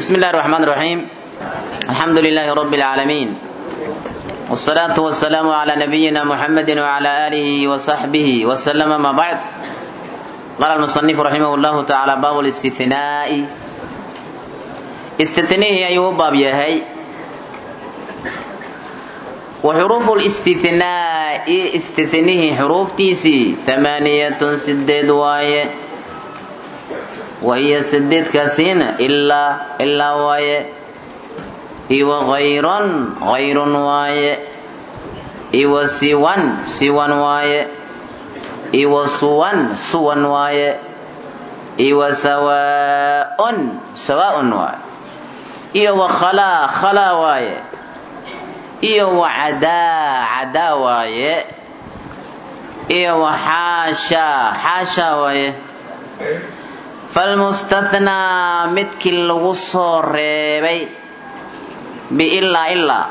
بسم الله الرحمن الرحيم الحمد لله رب العالمين والصلاة والسلام على نبينا محمد وعلى آله وصحبه وسلم ما بعد قال المصنف رحمه الله تعالى باب الاستثناء استثنيه أيوه باب يهي وحروف الاستثناء استثنيه حروف تيسي ثمانية سدد واي وهي سدد كاسين إلا إلا واي إيوه غير غير واي إيوه سوان سوان واي إيوه سوان سوان واي إيوه سواء سواء واي إيوه خلا خلا واي iyo wa cadaa cadaa waaye iyo wa xaashaa xaashaa waaye falmustathnaa midkii lagu soo reebay biilaa ilaa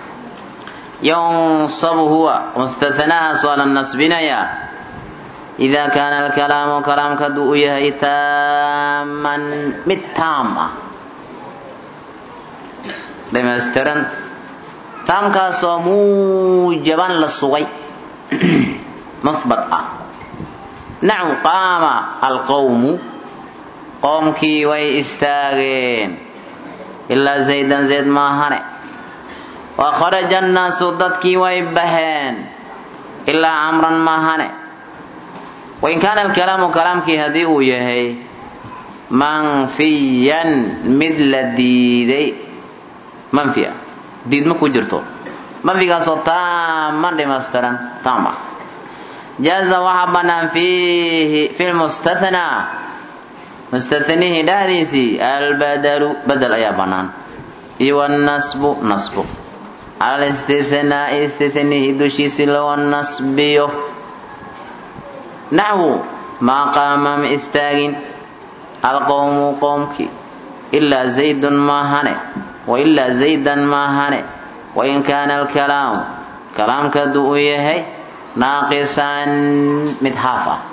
yunsabu huwa mustathnahaas waa la nasbinayaa idaa kaana alkalaamu kalaamka hadduu u yahay taaman mid taam ah dhamaystiran taamkaasoo muujaban la sugay masbad ah nacam qaama alqowmu qoomkii way istaageen ilaa zaydan zayd maahane wa kharaja annaasu dadkii way baxeen ilaa camran maahane wain kaana alkalaamu kalaamkii haddii uu yahay manfiyan mid la diiday manfi ah diidma ku jirto manfigaasoo taaman dhimaystiran taam ah jaaza waxaa bannaan fiihi fi lmustathnaa mustathnihii dhexdiisii albadalu badel ayaa bannaan iyo wannasbu nasbu cala listithnaa'i istithnihii dushiisii laga nasbiyo naxwu maa qaama ma istaagin alqowmu qowmkii ilaa zaydun maahane wailaa zaydan maahane wain kaana alkalaamu kalaamka hadduu uu yahay naaqisan mid haaf ah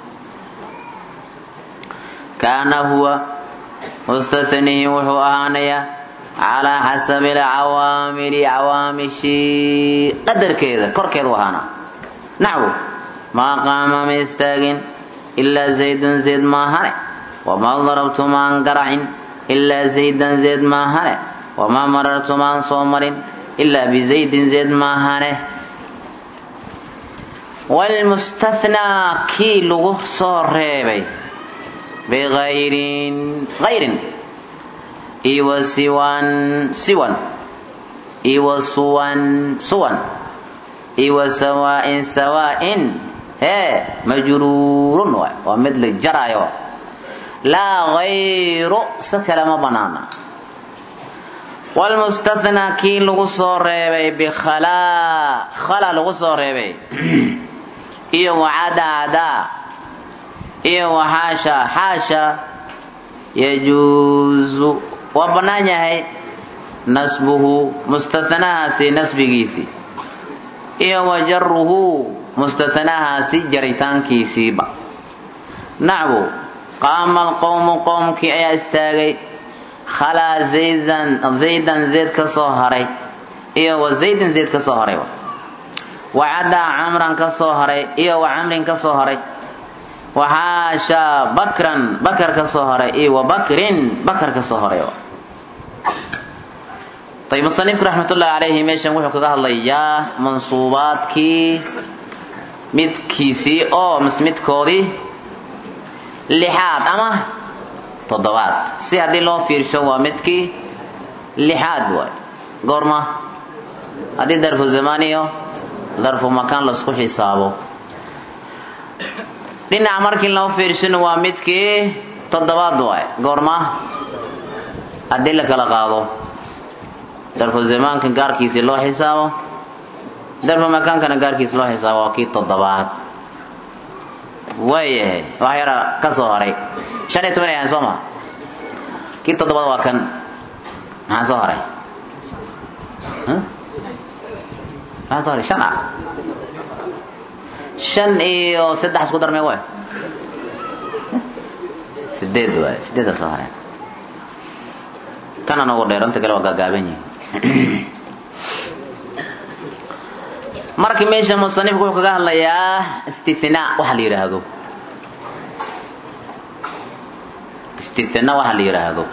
kaana huwa mustathnihi wuxuu ahaanayaa calaa xasabi alcawaamili cawaamishii qadarkeeda korkeedu ahaanaa naxwu maa qaama ma istaagin ilaa zaydun zayd maahane wamaa darabtu maan garacin ilaa zaydan zayd maahane wamaa marartu maan soo marin ilaa bizaydin zayd maahane wlmustathnaa kii lagu soo reebay biayrin ayrin iwa siwan siwan iwa suwan suwan iwa sawaain sawaain hee majruurun waay waa mid la jaraayo laa hayru si kale ma banaana wlmustathnaa kii lagu soo reebay bikhalaa khala lagu soo reebay iyo wacadaadaa iyo waxaasha xaasha yajuusu waa bannaan yahay nasbuhu mustathnahaasi nasbigiisii iyo wajaruhu mustathnahaasi jaritaankiisiiba nacbu qaama alqowmu qowmkii ayaa istaagay khalaa zaydan zaydan zayd ka soo haray iyo wa zaydin zayd ka soo haray wacadaa camran ka soo haray iyo wa camrin ka soo haray waxaashaa bakran bakar ka soo haray iyo wa bakrin bakar ka soo haray ayb musanifku raxmatullahi calayhi meeshan wuxuu kaga hadlayaa mansuubaadkii midkiisii oo mis midkoodii lixaad ama toddobaad si haddii loo fiirsho waa midkii lixaad waay goorma haddii darfu zamaan iyo darfu makaan laisku xisaabo dhinaca markii loo fiirshona waa midkii toddobaad waay goorma haddii la kala qaado darfu zamaanka gaarkiisii loo xisaabo darfu makaankana gaarkiisi loo xisaabo waa kii toddobaad waayahay wax yara ka soo haray shan iyo toban ay ahayn soo ma kii toddobaad waa kan maxaa soo haray maxaa soo haray shan ah shan iyo saddex isku darmee waay sideed waay sideeda soo hareen kana noogu dheeranta kale waa gaagaaban yihin marka meesha musanifku wuxuu kaga hadlayaa istinaa waxa la yidhaahdo istina waxa la yidhaahdo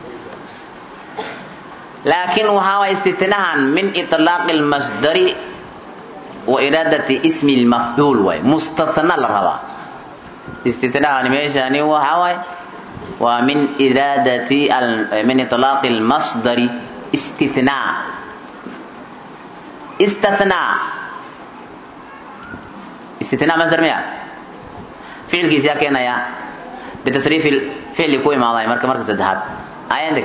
laakiin waxaa waay istinahan min iطlaaqi اlmasdari wa iraadati ismi اlmafcuul waay mustatna la rabaa istinahani meeshani waxa waay waa min iraadati min iطlaaqi اlmasdari istinaa istathnaa istinaa masdar miya ficilkiisi yaa keenaya bitasriif ficli ku imaaday marka marka saddexaad ayandeg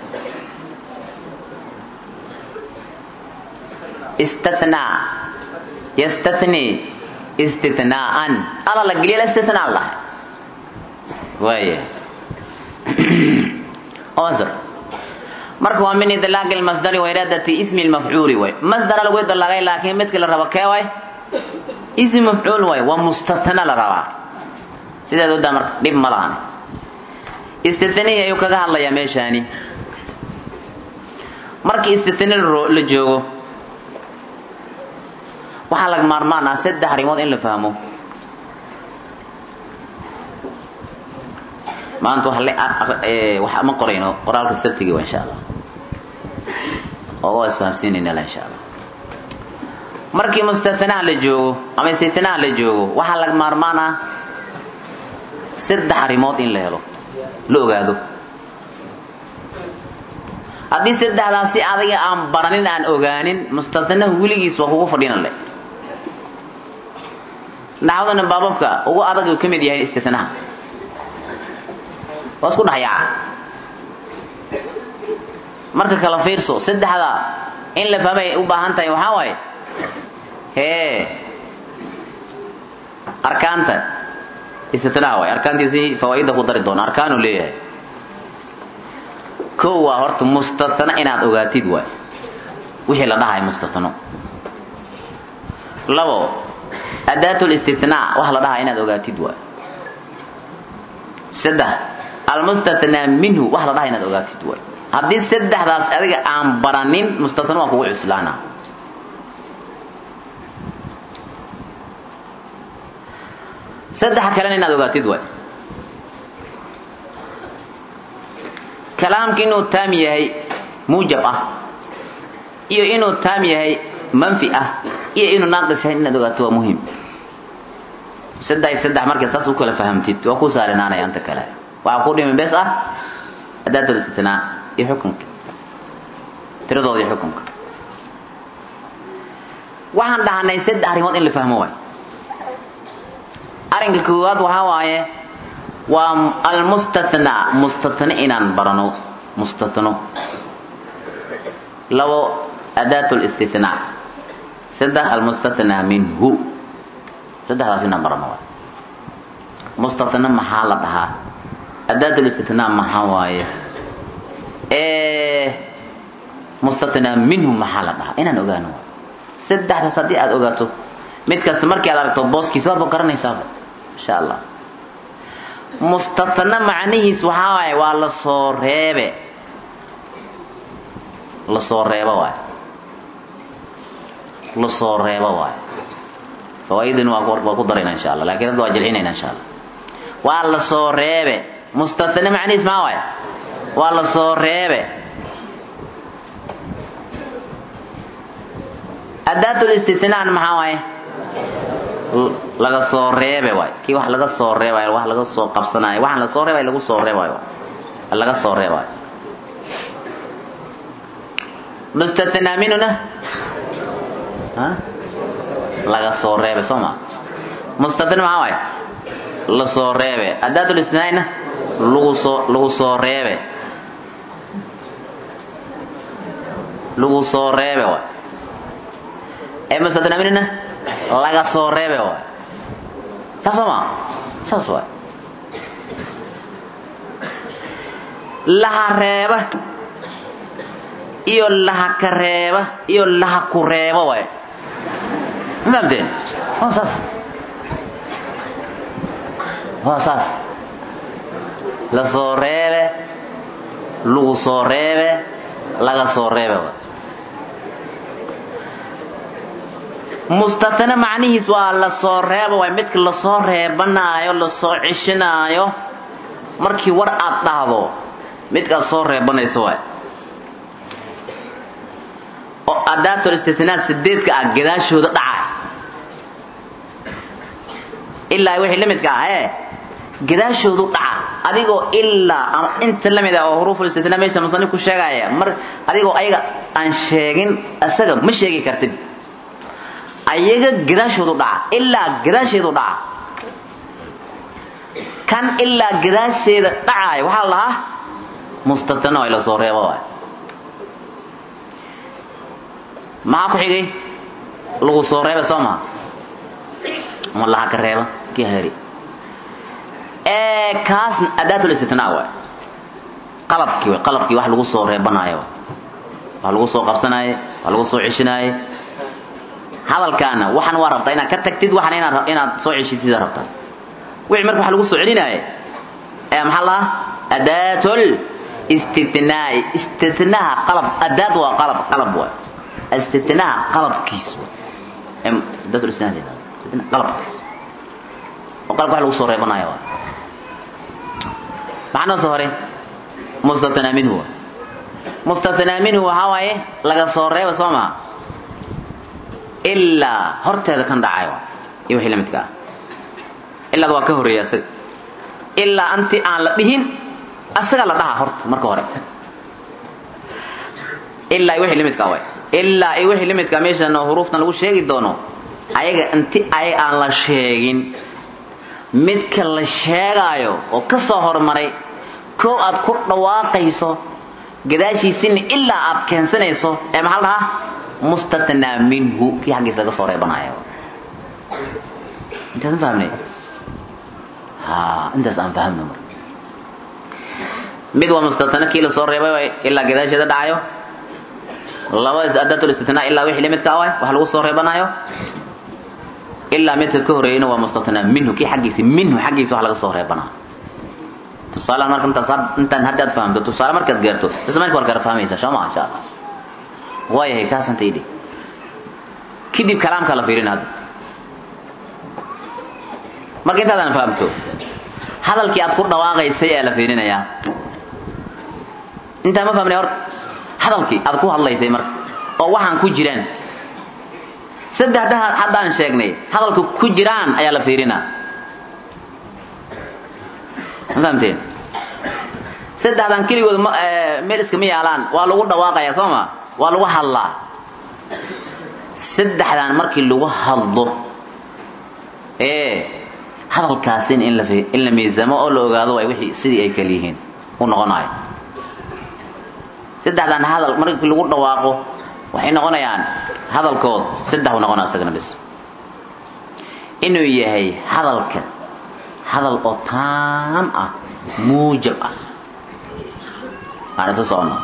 istathnaa yastathni istithnaa'an ala la geliya la istithnaa lah waaya oo masdar marka waa min idlaaqi lmasdari wa iraadati ismi lmafcuuli way masdara lagu idlaaqay laakiin midkii la rabo kee way ismi mafcuul way waa mustathna la rabaa sideed udaa marka dhib ma lahan istithnihii ayuu kaga hadlayaa meeshaani markii istithni la joogo waxaa laga maarmaan ah saddex arrimood in la fahmo maanta wax ma qorayno qoraalka sabtigi wa insha allah oo waa isfahamsiinayna insha allah markii mustathnaa la joogo ama istithnaa la joogo waxaa laga maarmaan ah saddex arrimood in la helo la ogaado haddii saddexdaas si adiga aan baranin aan ogaanin mustathnaha weligiis waa kugu fadhiina le naxwadana baababka ugu adag uu ka mid yahay istithnaha waa isku dhexyaaca marka kala fiirso saddexda in la fahmay u baahan tahay waxaa waaye hee arkaanta istithnaa waay arkaantiisi fawaaidda ku dari doona arkaanu leeyahay kow waa horta mustathna inaad ogaatid waay wixii la dhahay mustathno labo adaat listithnaa waxa la dhahaa inaad ogaatid waay saddex almustathnaa minhu waxa la dhahaa inaad ogaatid waay haddii saddexdaas adiga aan baranin mustathno waa kugu cuslaana saddexa kalena inaad ogaatid waay kalaamka inuu taam yahay muujab ah iyo inuu taam yahay manfi ah iyo inuu naaqis yahay inaad ogaato waa muhim saddex saddex markay saas u kala fahamtid waa ku saarinaanaya anta kale waxaa ku dhimi bes ah adaatul istithnaa iyo xukunka tiradooda iyo xukunka waxaan dhahanay saddex arrimood in la fahmo waay arrinka koowaad waxaa waaye waa almustathnaa mustathne inaan barano mustathno labo adaat listithnaa saddex almustathnaa minhu saddexdaas inaan barano waay mustathne maxaa la dhahaa adaat listithnaa maxaa waaye mustathnaa minhu maxaa la dhahaa inaan ogaano waay saddexdaas haddii aad ogaato mid kasta markii aad aragto booskiis waaba garanaysaaba insha allah mustathna macnihiis waxaa waaye waa lasoo reebe lasoo reebo waay lasoo reebo waay fawaaidin waa waa ku darayna insha allah lakin hadda waa jilcinayna insha allah waa lasoo reebe mustathna macnihiis maxaa waaye waa lasoo reebe adaatulistithnaan maxaa waaye laga soo reebe waay kii wax laga soo reebayo wax laga soo qabsanayo waxaan la soo reebayo lagu soo reebayo laga soo reebayo mustathnaa minuna laga soo reebe soo ma mustathna maxaa waaye la soo reebe adaatul istinaa'ina lagu soo lagu soo reebe lagu soo reebe waay ee mustathnaa minuna laga soo reebe waay saas soo maa saas waay laha reeba iyo laha ka reeba iyo laha ku reebo waay ma fahamteen waa saas waa saas la soo reebe lagu soo reebe laga soo reebe mustatana macnihiis waa la soo reeba waay midka lasoo reebanaayo lasoo cishinaayo markii war aad dhahdo midkaad soo reebanayso waay oo adaatul istitnaa sideedka ah gadaashooda dhaca ilaa wixii la midka ah ee gadaashoodu dhaca adigoo ilaa ama inta la mid ah oo huruuful istitnaa meesha musanif ku sheegaya mar adigoo ayaga aan sheegin isaga ma sheegi kartid ayaga gadaashoodu dhaca ilaa gadaasheedu dhaca kan ilaa gadaasheeda dhacaaya waxaa la lahaa mustatana way la soo reeba waay maxaa ku xigay lagu soo reeba soo maha ama laha ka reeba kii heri kaasna adaatul istitnaa waay qalabkii waay qalabkii wax lagu soo reebanaayo wax lagu soo qabsanaaye wax lagu soo ceshinaaye hadalkaana waxaan waa rabtaa inaad ka tagtid waxaan inaad inaad soo ceshitid rabtaa wixii marka waxa lagu soo celinaaye ee maxaa lahaa adaatul istitnaa'i istitnaaha qalab adaad waa qalab qalab waay istitnaaha qalabkiis adaatul istitnaa qalabkiis oo qalabka wax lagu soo reebanaayo waay maxaa noo soo horay mustathnaa minhu mustathnaa minhu waxaa waaye laga soo reeba soo maha ilaa horteeda kan dhacayo iyo wixii la midka ah ilaada waa ka horreeya asaga ilaa anti aan la dhihin asaga la dhaha horta marka hore ilaa wixii la midka waay ilaa iyo wixii la midka meeshan huruuftan lagu sheegi doono ayaga inti ay aan la sheegin midka la sheegaayo oo ka soo hormaray koo aad ku dhawaaqayso gadaashiisina ilaa aad keensanayso ee maxaa la dhahaa mustatnaa minhu kii xaggiisa laga soo reebanaayo intaas ma fahamnay ha intaas aan fahamno marka mid waa mustatna kii lasoo reebay ilaa gadaasheeda dhacayo laba adaatul istitnaa ilaa wixii lamidka ah waay wax lagu soo reebanaayo ilaa midka ka horreeyana waa mustatnaa minhu kii xaggiisa minhu xaggiisa wax laga soo reebanaayo tusaale marka intaas intaan haddaad fahamto tusaale markaad gaarto isla marka war kala fahmaysa soo ma insha allah waayahay kaasanta idhi kadib kalaamka la fiirin hadda marka intaadan fahamto hadalkii aad ku dhawaaqaysay ee la fiirinayaa intaa ma fahmnay horta hadalkii aad ku hadlaysay marka oo waxaan ku jiraan saddexda haddaan sheegnay hadalka ku jiraan ayaa la fiirinaa ma fahamteen saddexdan keligood meel iskama yaalaan waa lagu dhawaaqayaa soo ma waa lagu hadlaa saddexdan markii lagu hadlo ee hadalkaasin in la in la miisamo oo la ogaado waay wixii sidii ay kala yihiin u noqonayo saddexdan hadal markii lagu dhawaaqo waxay noqonayaan hadalkood saddex u noqonaa isagana bis inuu yahay hadalka hadal oo taam ah muujab ah aan isa socono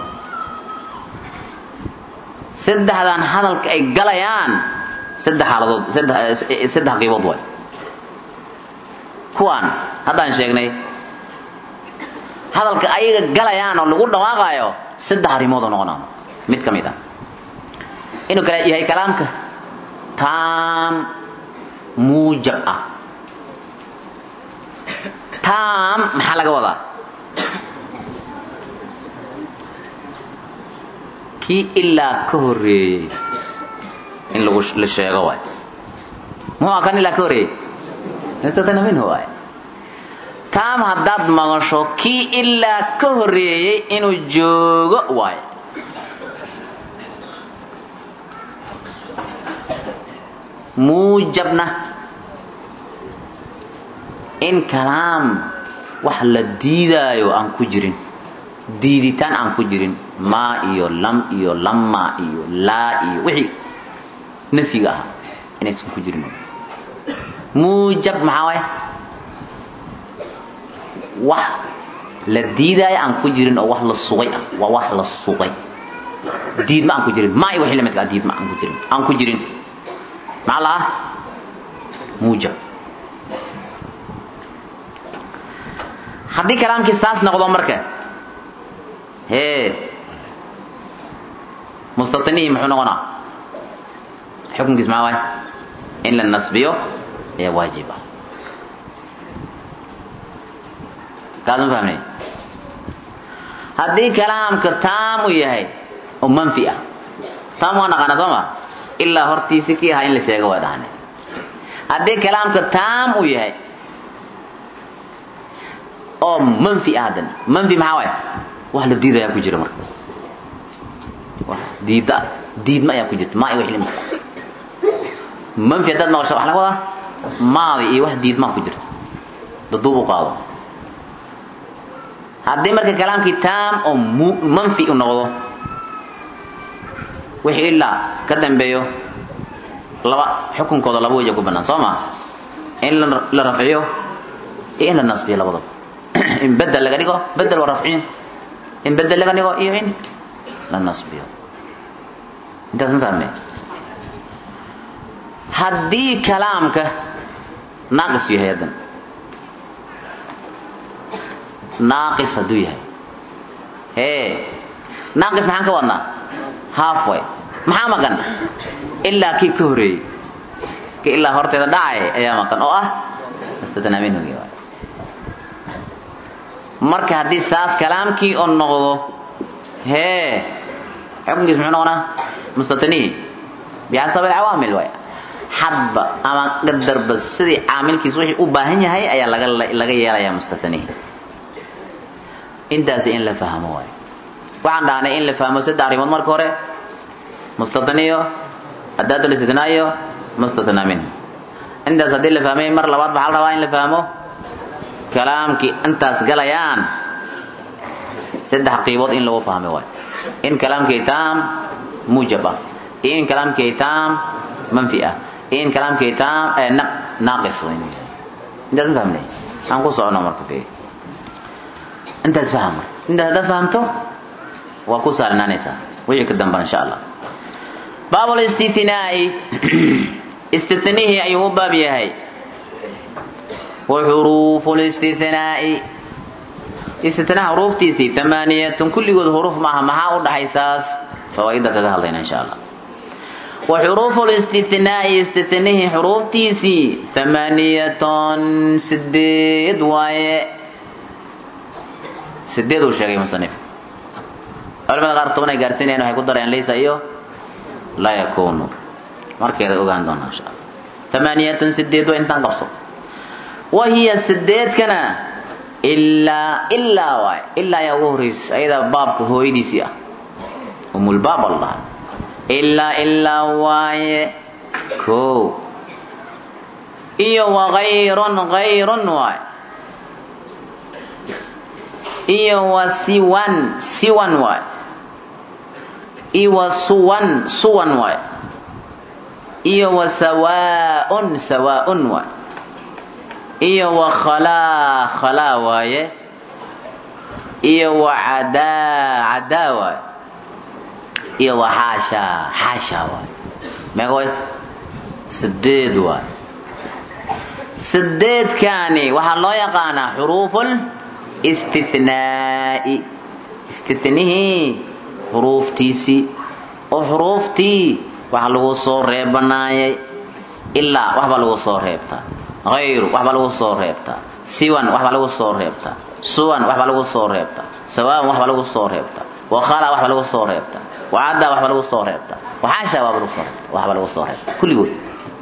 saddexdan hadalka ay galayaan saddex xaaladood saddex saddex qiibood waay kuwaan haddaan sheegnay hadalka ayaga galayaan oo lagu dhawaaqaayo saddex arrimood oo noqonaa mid ka mid ah inuu kala yahay kalaamka taam muujab ah taam maxaa laga wadaa kii ilaa ka horreeyey in lagu la sheego waay muxuu kan ilaa ka horreeyey intatana minhu waay taam haddaad maqasho kii ilaa ka horreeyey inuu joogo waay muujabna in kalaam wax la diidaayo aan ku jirin diiditaan aan ku jirin maa iyo lam iyo lama iyo laa iyo wixii nafyiga ah inaysan ku jirin muujab maxaa waay wax la diidaayo aan ku jirin oo wax la sugay ah waa wax la sugay diidma aan ku jirin maa iyo wixii la midka ah diidma aan ku jirin aan ku jirin maxaa la ah muujab haddii kalaamkii saas noqdo marka hee mustatinihi muxuu noqonaa xukunkiis maxaa waay in la nasbiyo ayaa waajib ah kaas ma fahmnay haddii kalaamka taam u yahay oo manfi ah taam waa naqaana soo ma ilaa hortiisi kii ahaa in la sheego waa dhahane haddii kalaamka taam u yahay oo manfi ah haddana manfi maxaa waay wax la diidayaa ku jira marka wax diidda diidma ayaa ku jirta maa iyo wixii limka manfi haddaad maqasho wax laga wadaa maadi iyo wax diidmaa ku jirta daduub u qaado haddii marka kalaamkii taam oo manfi u noqdo wixii ilaa ka dambeeyo laba xukunkooda laba weja ku banaan soo ma in la rafciyo iyo in la nasbiyo labadaba in bedel laga dhigo bedel waa rafciin in bedel laga dhigo iyo in la nasbiyo intaas ma fahmne haddii kalaamka naaqis yahay haddan naaqis hadduu yahay hee naaqis maxaan ka wadnaa half way maxaa maqan ilaa kii ka horeeyey ki ilaa horteeda dhacay ayaa maqan oo ah mustadnaa minhugi waay marka haddii saas kalaamkii oo noqdo hee xukunkiis muxuu noqonaa mustatanihi bixasab alcawaamil waay hadba ama qadarba sidii caamilkiis wixii u baahan yahay ayaa laga laga yeelayaa mustatanihi intaasi in la fahmo waay waxaan dhahnay in la fahmo saddex arrimood marka hore mustataniyo adaadul istitnaa iyo mustatnaa minhu intaas haddii la fahmay mar labaad waxaa la rabaa in la fahmo kalaamkii intaas galayaan saddex qiibood in lagu fahmay waay in kalaamkii taam muujab ah iyo in kalaamkii taam manfi ah iyo in kalaamkii taam naaqis intaas ma fahmnay aan ku socono marka fi intaas faham marka intaas haddaad fahamto waa ku saalinaanaysaa wixii ka damban insha allah baab listithnaa'i istithnihii ayuu u baab yahay wa xuruufu listithnaa'i istithnaha xuruuftiisii amaaniyatun kulligood xuruuf maaha maxaa u dhaxaysaas fawaa'ida kaga hadlayna insha allah wa xuruufu listithnaa'i istithnihii xuruuftiisii amaaniyatun sideed waaye sideed uu sheegay musanif culamada qaar toban ay gaarsiinayaan waxay ku darayaan laysa iyo laa yakunu markeeda ogaan doonaa insha allah amaaniyatun sideed waa intaan qabso wa hiya sideedkana ilaa ilaa waay ilaa ayaa ugu horeysa ayadaa baabka hooyadiisii ah umulbaab allah ilaa ilaa waaye ko iyo wagayrun gayrun waay iyo wa siwan siwan waay iyo wa suwan suwan waay iyo wa sawaaun sawaaun waay iyo wa khalaa khalaa waaye iyo wa cadaa cadaa waay iyo wa xaashaa xaashaa waay meega way sideed waay sideedkaani waxaa loo yaqaanaa xuruuful istithnaa'i istithnihii xuruuftiisii oo xuruuftii waxa lagu soo reebanaayay ilaa waxbaa lagu soo reebtaa hayru waxbaa lagu soo reebtaa siwan waxbaa lagu soo reebtaa suwan waxbaa lagu soo reebtaa sawaaban waxbaa lagu soo reebtaa wakhala waxbaa lagu soo reebtaa wacadda waxbaa lagu soo reebtaa waxaasha waaba lagu soo reebtaa waxbaa lagu soo reebtaa kulligood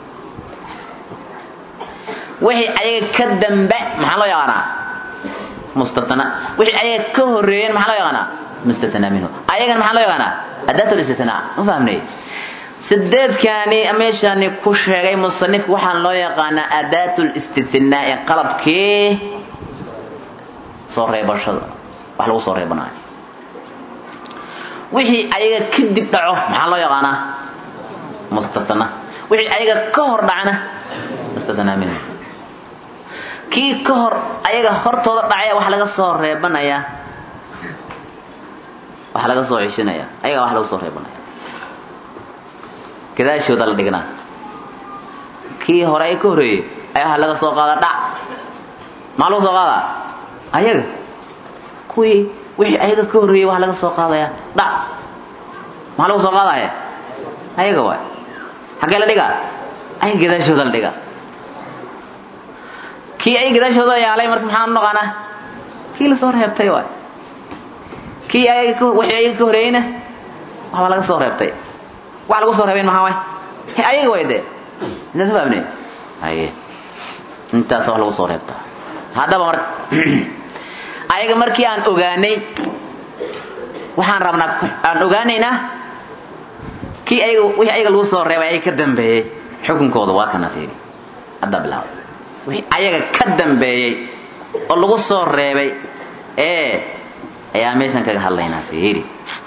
wixii ayaga ka dambe maxaa loo yaqaanaa mustatna wixii ayaga ka horeeyeen maxaa loo yaqaanaa mustatna minhu ayagan maxaa loo yaqaanaa adaatul istitnaa ma fahmnay sideedkaani meeshaani ku sheegay musanifka waxaa loo yaqaanaa adaatul istithnaa'i qalabkii soo reebashada wax lagu soo reebanayo wixii ayaga kadib dhaco maxaa loo yaqaanaa mustatna wixii ayaga ka hor dhacna mustatna minhu kii ka hor ayaga hortooda dhacaya wax laga soo reebanayaa wax laga soo ceshinaya ayaga wax lagu soo reebanaya gadaashooda la dhignaa kii hore ay ka horeeyey ayaa wax laga soo qaada dhac maxaa lagu soo qaadaa ayaga kuwii wixii ayaga ka horreeyey waa laga soo qaadaya dhac maxaa lagu soo qaadaya ayaga waay xaggee la dhigaa ayaga gadaashooda la dhigaa kii ay gadaashooda yaalay marka maxaan u naqaanaa kii lasoo reebtay waay kii ayaga wixii ayaga ka horreeyeyna waxbaa laga soo reebtay wax lagu soo reebayn maxaa waay ayaga way dee intaas fahamne haye intaas wax lagu soo reebtaa haddaba marka ayaga markii aan ogaanay waxaan rabnaa aan ogaanaynaa kii ayaga wixii ayaga lagu soo reebay ayaga ka dambeeyey xukunkooda waa kana fiiri hadda bilaabay wixii ayaga ka dambeeyey oo lagu soo reebay ee ayaa meeshan kaga hadlaynaa fiiri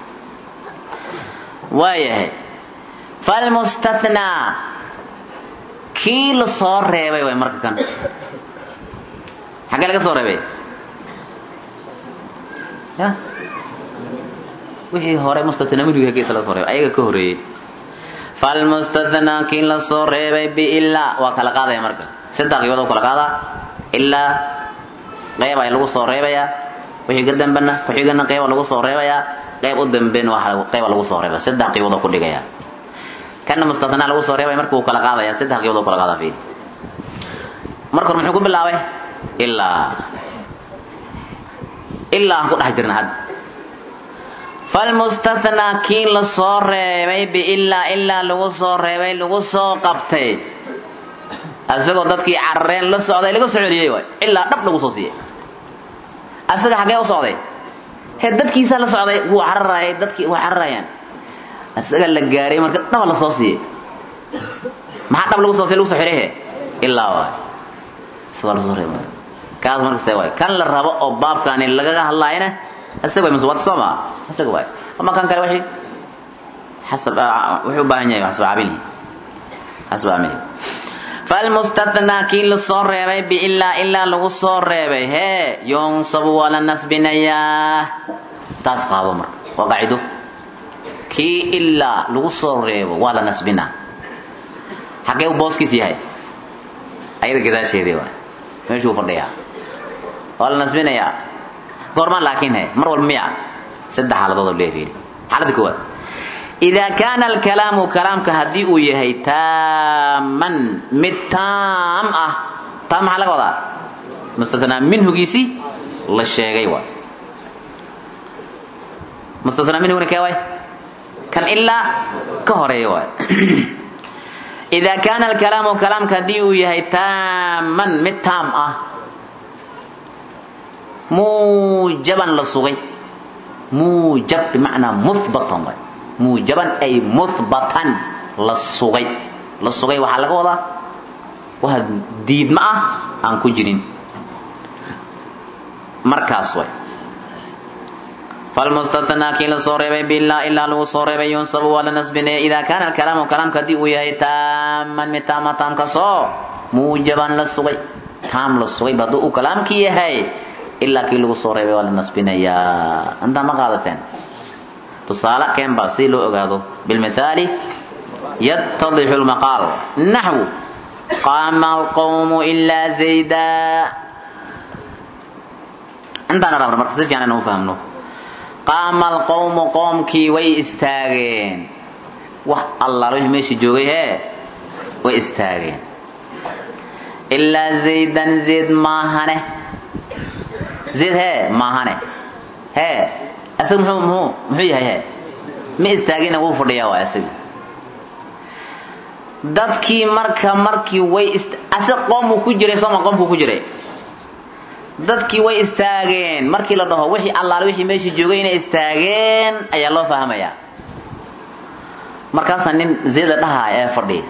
waayahay falmustathnaa kii la soo reebay way marka kan xaggee laga soo reebay ya wixii hore mustathnaa minhu hageesa laga soo reebay ayaga ka horreeyey falmustathnaa kii la soo reebay biilaa waa kala qaadaya marka saddex qiibood oo kala qaadaa ilaa qeyb ay lagu soo reebayaa wixii ka dambena ku-xigana qeyba lagu soo reebayaa qeyb u dambeyn waa qeyba lagu soo reebaya saddex qiibood oo ku dhigaya kana mustathnaa lagu soo reebay marka uu kala qaadaya saddex qiibood oo kala qaada fiiri marka hore muxuu ku bilaabay ilaa ilaa aan ku dhex jirna hadda falmustathnaa kii la soo reebay biilaa ilaa lagu soo reebay lagu soo qabtay asagoo dadkii carareen la socday laga soo celiyey waay ilaa dhab lagu soo siiyey asaga xaggee u socday he dadkiisaa la socday wuu cararayay dadkii way cararayaan asaga la gaaray marka dhaba la soo siiyey maxaa dhab lagu soo siiyey lagu soo xidhay he ilaa waay isagaa lagu soo reebay kaas marka see waay kan la rabo oo baabkaani lagaga hadlaayana isaga way maswaad soo maa isaga waay ama kan kale wixii xasab wuxuu u baahan yahay xasab caamilihi xasab caamilihi falmustathnaa kii la soo reebay biilaa ilaa lagu soo reebay hee yunsabu waa la nasbinayaa taas qaado marka waa qaacido kii ilaa lagu soo reebo waa la nasbinaa xaggee u booskiis yahay ayada gadaasheedii waay meeshuu fadhiyaa waa la nasbinayaa goormaan laakiin he mar walba miya saddex xaaladood oo leefiiri xaaladda koowaad idaa kaana alkalaamu kalaamka haddii uu yahay taaman mid taam ah taam maxaa laga wadaa mustathnaa minhugiisii la sheegay waay mustathnaa minhuguna kee waay kan ilaa ka horeeya waay idaa kaana alkalaamu kalaamka haddii uu yahay taaman mid taam ah muujaban la sugay muujab bimacnaa muhbatan waay muujaban ay muhbatan la sugay la sugay waxaa laga wadaa waa diidma ah aan ku jirin markaas way falmustathnaa kii la soo reebay bilaa ilaa lagu soo reebay yunsabu waa la nasbinaya idaa kaana alkalaamu kalaamka haddii uu yahay taaman mid taama taamkasoo muujaban la sugay taam la sugay ba hadduu uu kalaamkii yahay ilaa kii lagu soo reebay waa la nasbinayaa intaa ma qaadateen tusaale keenba si loo ogaado bilmithaali yatadixu lmaqaal naxwu qaama alqawmu ilaa zayda intaana rabna marka si fiican inaan u fahmno qaama alqawmu qoomkii way istaageen wax allaala wixii meesha joogay hee way istaageen ilaa zaydan zayd maahane zayd hee maahane hee asaga muxuu muxuu muxuu yahay hee ma istaagina wuu fadhiyaa waa asaga dadkii marka markii way ist asaga qoomuu ku jiray sooma qoomkuu ku jiray dadkii way istaageen markii la dhaho wixii allaale wixii meesha joogay inay istaageen ayaa loo fahmayaa markaasaa nin zayd la dhahaaya ee fadhiya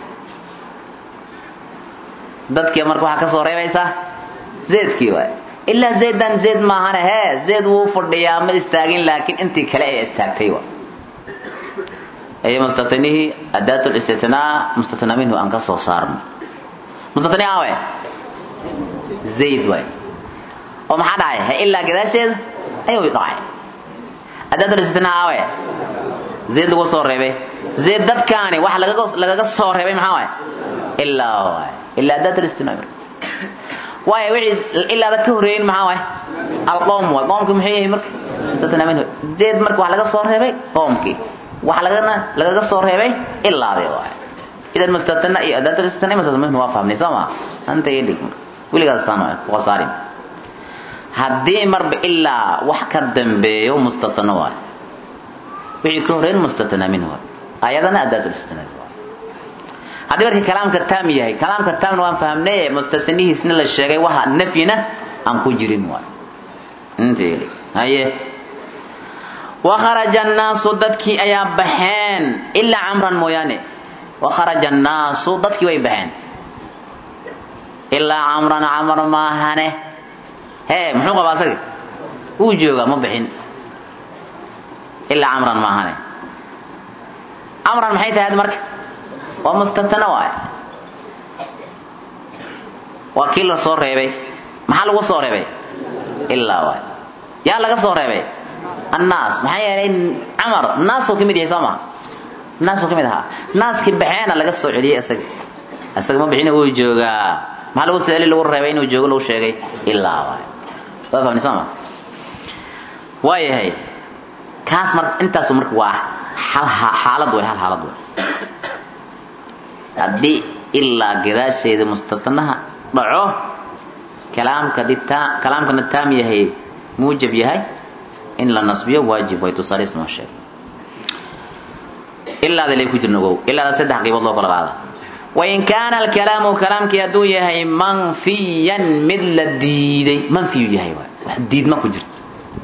dadkii marka waxaa ka soo reebaysaa zaydkii waay ilaa zaydan zayd maahane hee zayd wuu fadhiyaa ma istaagin laakiin intii kale ay istaagtay wa ay mustatnihii adaat listitnaa mustatna minhu aan ka soo saarno mustatni awe zayd waay oo maxaa dhacay he ilaa gadaasheeda ayuu dhacay adaat listitnaa awe zayd lagu soo reebay zayd dadkaani waxa lagaga lagaga soo reebay maxaa waay ilaa waay ilaa adaat listitnaa waayo wixii ilaada ka horeeyin maxaa waay alqowm waay qoomka muxuu yahay marka mustatana minhu zayd marka waxa laga soo reebay qoomkii waxa lagana lagaga soo reebay ilaade waay idan mustatana iyo adaatu mustatana mustatana minhu waa fahmnay soo ma anta yedig weligaas saan waay waa saarin haddii marba ilaa wax ka dambeeyo mustatana waay wixii ka horeyn mustatana minhu waay ayadana adaatu mustatana haddii marka kalaamka taam yahay kalaamka taamna waan fahamnay mustatanihiisna la sheegay waxa nafyina aan ku jirin waay inta yeli haye wakharaja annaasu dadkii ayaa baxeen ilaa camran mooyaane wakharaja annaasu dadkii way baxeen ilaa camran camar maahane hee muxuu qabaa asaga wuu joogaa ma bixin ilaa camran maahane camran maxay tahay marka waa mustatana waay waa kii la soo reebay maxaa lagu soo reebay ilaa waay yaa laga soo reebay annaas maxaa yeelay camar naasuu ka mid yahay soo ma naasuu ka mid ahaa naaskii baxeena laga soo celiyey isaga isaga ma bixina wuu joogaa maxaa lagu soo celi lagu reebay inuu joogo lagu sheegay ilaa waay waa fahmni soo ma waayahay kaas marka intaasu marka waa hal xaalad way hal xaalad way haddii ilaa gadaasheeda mustatanaha dhaco kalaamka dita kalaamkana taam yahay muujab yahay in la nasbiyo waajib way tusaaliis noo sheeg ilaada lay ku jirna ogow ilaada saddex qaybood loo kala qaada wain kaana alkalaamu kalaamkii hadduu yahay manfiyan mid la diiday manfiyu yahay waay wax diidma ku jirto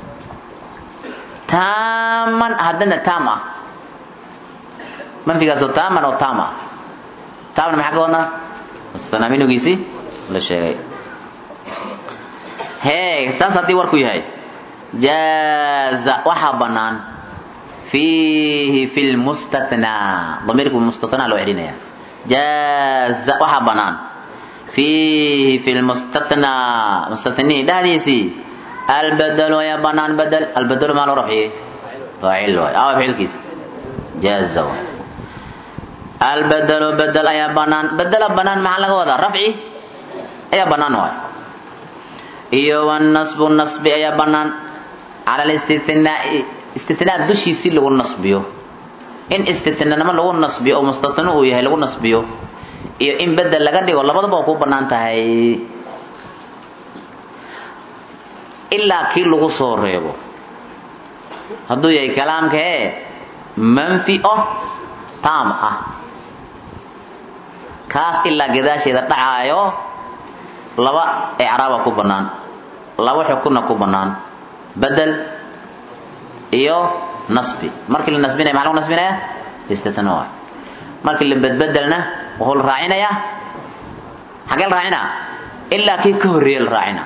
taaman haddana taam ah manfigaasoo taaman oo taam ah taamna maxaa ka wadnaa mustanaa minugiisii la sheegay hee saas haddii warku yahay jaaza waxaa bannaan fiihi fi lmustatnaa damiirku mustatnaa loo celinaya jaaza waxaa bannaan fiihi fi lmustatnaa mustatnihi dhexdiisii albadelu ayaa bannaan badel albadelu maa loo rafciyey faacil waay awa ficilkiisa jaaza waay albadelu bedel ayaa bannaan bedela bannaan maxaa laga wadaa rafci ayaa bannaan waay iyo wanasbu nasbi ayaa bannaan cala listitnaai istitnaa dushiisii lagu nasbiyo in istitnanimo lagu nasbiyo oo mustatano uu yahay lagu nasbiyo iyo in bedel laga dhigo labadaba waa ku bannaan tahay ilaa kii lagu soo reebo hadduu yahay kalaamka ee manfi oh taam ah kaas ilaa gadaasheeda dhacaayo laba ecraaba ku bannaan laba xukunna ku bannaan bedel iyo nasbi markii la nasbinaya maxaa lagu nasbinaya istitna waay markii la bedbedelna wuxuu la raacinayaa xagee la raacina ilaa kii ka horreeye la raacina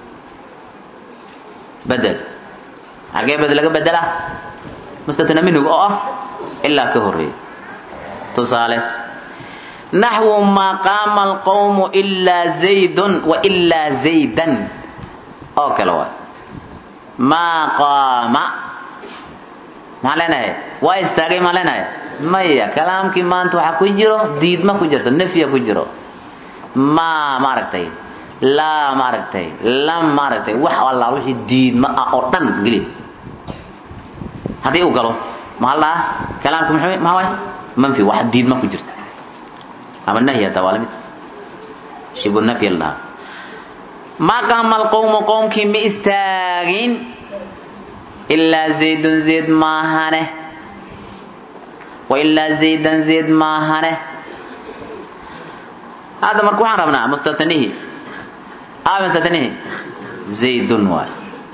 bedel xagee bedel laga bedela mustatna minhug oo ah ilaa ka horreeye tusaale naxwu maa qaama alqawmu ilaa zaydun wa ilaa zaydan oo kale waay maa qaama maxaan leenahay waa istaagay maan leenahay maya kalaamkii maanta waxaa ku jiro diidma ku jirto nafya ku jiro maa maaragtay laa maaragtay lam maaragtay wax allaa wixii diidma ah oo dhan geli haddii uu galo maxaa la dhahaa kalaamku muxuu maxaa waay manfi wax diidma ku jirta ama nahyi hataa waa lamid shibu nafyi la dhahaa maa qaama alqowmu qowmkii ma istaagin ilaa zaydun zayd maahane wa ilaa zaydan zayd maahane hadda marka waxaan rabnaa mustatanihi aa mustatanihi zaydun waay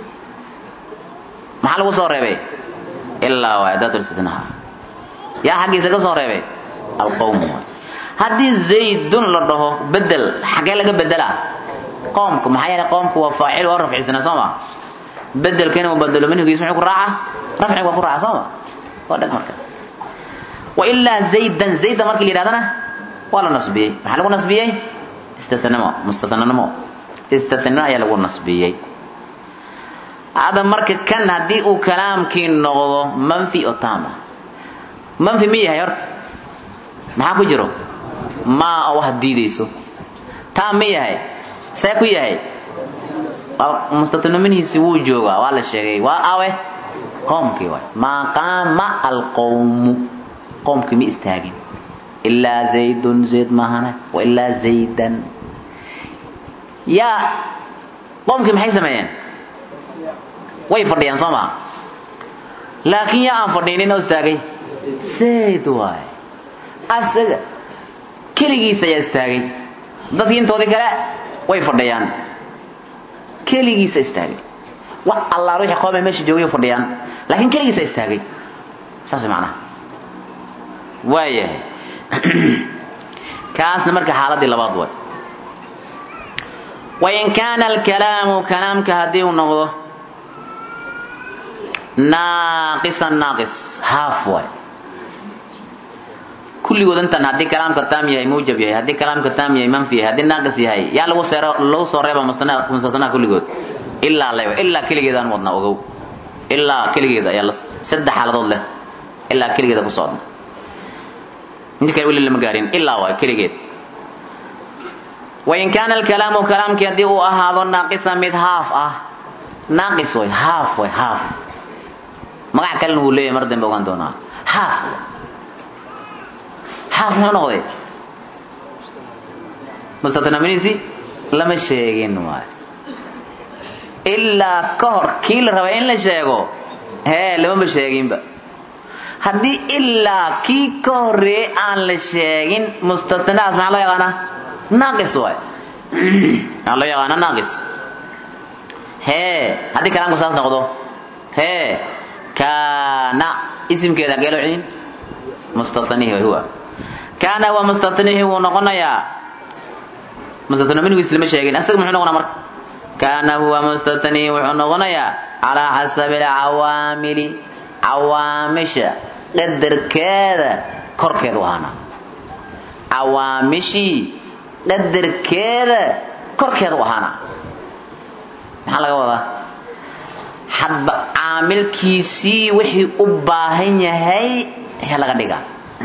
maxaa lagu soo reebay ilaa waay daatulistitnaha yaa xaggiisa laga soo reebay alqowm waay haddii zaydun la dhaho bedel xagee laga bedelaa qoomka maxaa yeelay qoomku waa faacil waa rafcisana soo ma bedelkana uu bedelo minhigiis muxuu ku raaca rafciga waa ku raaca soo ma waa dhag markaas wa ilaa zaydan zaydan markii la yidhahdana waa la nasbiyey maxaa lagu nasbiyey istathnamo mustathnanimo istathnano ayaa lagu nasbiyey hadda marka kan haddii uu kalaamkii noqdo manfi oo taama manfi ma yahay horta maxaa ku jiro maa oo wax diidayso taam ma yahay see ku yahay mustathnaminihiisi wuu joogaa waa la sheegay waa awe qoomkii waay maa qaama alqowmu qoomkii ma istaagin ilaa zaydun zayd maahane wailaa zaydan yaa qoomkii maxay sameeyeen way fadhiyaan soo maa laakiin yaa aan fadhiinin oo istaagay zayd waay asaga keligiisa ayaa istaagay dadkii intoodii kale way fadhiyaan keligiisa istaagay wax allaal wixii qoomay meesha joogay fadhiyaan laakiin keligiisa istaagay saas macnaha waayahay kaasna marka xaaladii labaad way wain kaana alkalaamu kalaamka haddii uu noqdo naaqisan naaqis haaf waay kulligood intan haddii kalaamka taam yahay muujab yahay haddii kalaamka taam yahay manfi yahay haddii naaqis yahay yaa lagu seero lagu soo reeba mustasnaa kulligood ilaa leba ilaa keligeedaan wadnaa ogow ilaa keligeeda ayaa la saddex xaaladood leh ilaa keligeeda ku socda inta kale weli lama gaarin ilaa waay keligeed wain kaana alkalaamu kalaamkii haddii uu ahaado naaqisan mid haaf ah naaqis way haaf way haaf magac kalena wuu leeyahay mar dambe ogaan doonaa haaf haaf muxuu noqday mustatnaminiisi lama sheegin waay ilaa ka hor kii la rabay in la sheego hee lamama sheeginba haddii ilaa kii ka horeeyey aan la sheegin mustatnaas maxaa loo yaqaanaa naaqis waay maxaa loo yaqaanaa naaqis hee haddii kalaamku saas noqdo hee kaana isimkeeda hagee loo celin mustatnihi huwa kaana huwa mustatnihi wuu noqonayaa mustatnaminigiis lama sheegin asaga muxuu noqonaa marka kaana huwa mustatnihi wuxuu noqonayaa calaa xasabi alcawaamili cawaamisha qadarkeeda korkeedu ahaana cawaamishii qadarkeeda korkeedu ahaana maxaa laga wadaa hadba caamilkiisii wixii u baahan yahay he laga dhigaa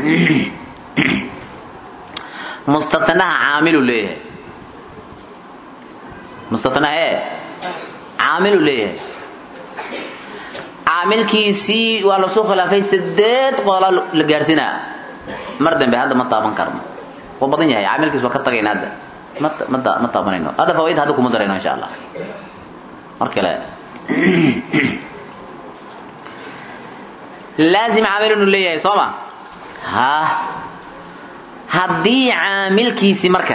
mustatnaha caamilu leeyahay mustatnaha ee caamilu leeyahay caamilkiisii waa lasoo khilaafay sideed qodola la gaarsinaa mar dambe hadda ma taaban karno waa badan yahay caamilkiis waa ka tagayna hadda ma ma ma taabanayno hadda fawaaid hadda kuma darayno insha allah mar kale laazim caamil inuu leeyahay soo ma ha haddii caamilkiisi marka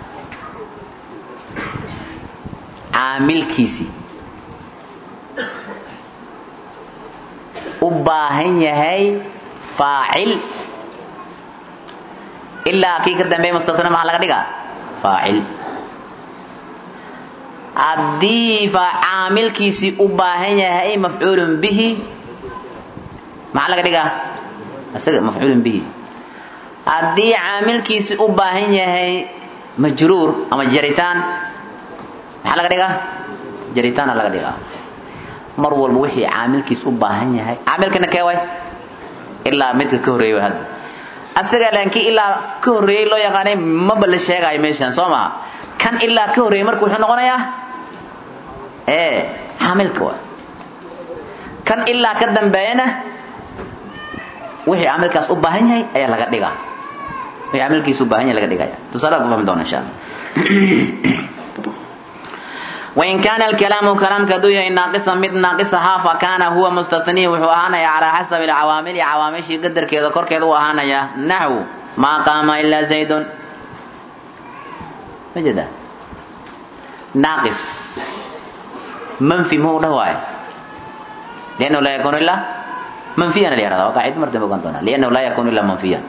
caamilkiisi u baahan yahay faacil ilaa kii ka dambeeya mustatna maxaa laga dhigaa faacil haddii caamilkiisii u baahan yahay mafcuulun bihi maxaa laga dhigaa isaga mafcuulun bihi haddii caamilkiisii u baahan yahay majruur ama jaritaan maxaa laga dhigaa jaritaana laga dhigaa mar walba wixii caamilkiis u baahan yahay caamilkana kee way ilaa midka ka horreeyay way hadda asaga laakiin ilaa ka horreeyey loo yaqaanay maba la sheegaayo meeshan soo maha kan ilaa ka horreeyey marka wuxuu noqonayaa ee caamilka waay kan ilaa ka dambeeyana wixii caamilkaas u baahan yahay ayaa laga dhigaa wixii caamilkiis u baahan yahay laga dhigaya tusaalaad ku fahmi doona insha allah wain kaana alkalaamu kalaamka hadduu yahay naaqisan mid naaqisa haa fa kaana huwa mustatnihi wuxuu ahaanayaa calaa xasabi alcawaamili cawaamishii qadarkeeda korkeeda u ahaanayaa naxw maa qaama ilaa zaydun ma jeeda naaqis manfi muxuu dhah waaye liannahu laa yakunu ilaa manfiyan la yahahda waa qaacida mar dambe ogaan doonaa liannahu laa yakunu ilaa manfiyan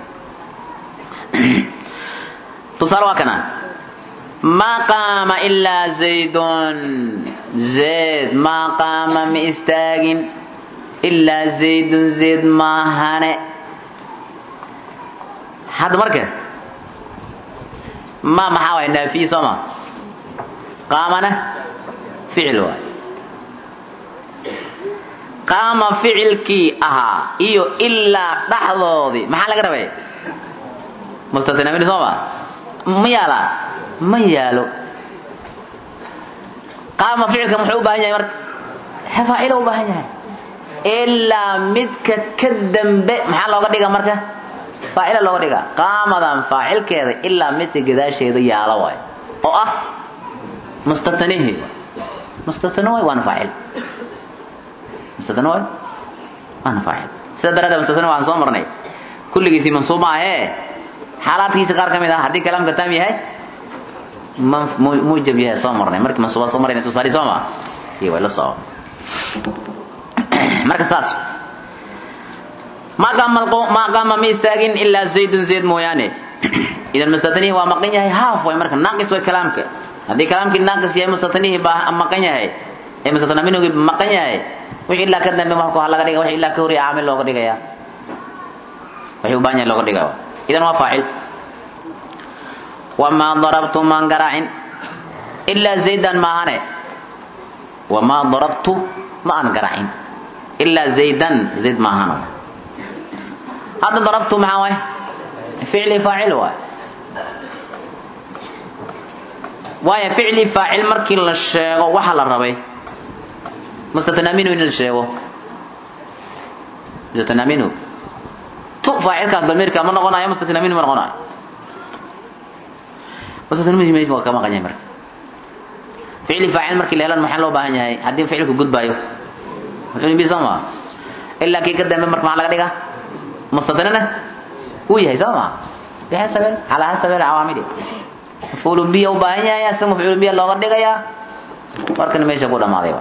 tusaale waa kana ma qaama ilaa zaydun zayd maa qaama ma istaagin ilaa zaydun zayd maahane hadda marka ma maxaa waay naafiyi soo ma qaamana ficil waay qaama ficilkii ahaa iyo ilaa dhaxdoodii maxaa laga rabay mustatinamin soo ma ma yaalaa ma yaalo qaama ficilka muxuu u baahan yahay marka faacilo u baahan yahay ilaa midka ka dambe maxaa looga dhiga marka faacila looga dhiga qaamadan faacilkeeda ilaa midka gadaasheeda yaala waay oo ah mustatanihi mustatana waay waana faacil mustatana waay waana faacil sida daraaddeed mustatana waan soo marnay kulligiisii mansuub ma ahee xaalaadkiisa qaar ka mid ah haddii kalaamka taam yahay mujab yahay soo marnay markii mansuuba soo marayna tusaali soo ma iyo way la soco marka saas ma qaama ma qaama ma istaagin ilaa zaydun zayd mooyaane idan mustatanihi waa maqan yahay haaf way marka naaqis way kalaamka haddii kalaamkii naaqis yahay mustatanihi baa maqan yahay ee mustatana minhugi maqan yahay wixii ilaa ka dambe marka laga dhiga wixii ilaa ka horiya caamil looga dhigaya wixii u baahan yahay looga dhigaya idan waa faacil wamaa darabtu maan garaacin ilaa zaydan maahane wamaa darabtu ma aan garaacin ilaa zaydan zayd maahano hadda darabtu maxaa waay ficli faacil waay waayo ficli faacil markii la sheego waxa la rabay mustatanaminu in la sheego mustatanaminu tu faacilkaas damiirka ma noqonayo mustatanaminu ma noqonayo mustatanaminu meesha waa ka maqan yahay marka ficli faacil markii la helan maxaa loo baahan yahay haddii ficilku gudbaayo bi soo maa ilaa kii ka dambe marka maxaa laga dhigaa mustatanana uu yahay soo maa bixasabel calaa hasabel cawaamili mafcuulun biya u baahan yahay asaga mafcuulun biya looga dhigayaa markana meesha ku dhamaaday